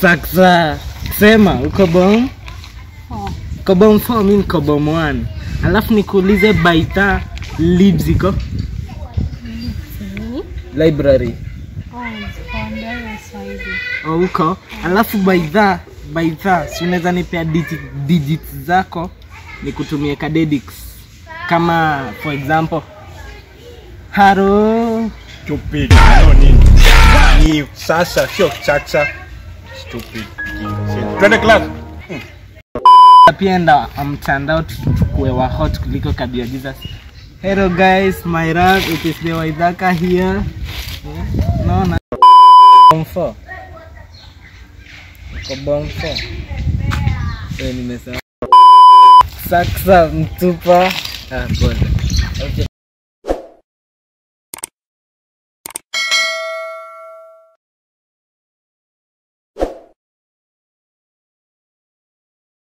saksa sema uko bom Oh. uko bom 4 mi niko bom 1 alafu nikuulize baita libs iko Nini? library Oh, zikaondoa Swahili. oh, uko alafu baidha baidha si unaweza nipea digit, digits zako nikutumie kadedix kama for example haro Stupid. No nini? Ni sasa sio chacha. Stupid. Twende class. pia enda mtandao tuchukue wa hot kuliko kabia jesus hello guys my rap it is the waidhaka here naona Bomb four. Uko bomb four. Eh, nimesahau saksa mtupa ah, pole. Okay.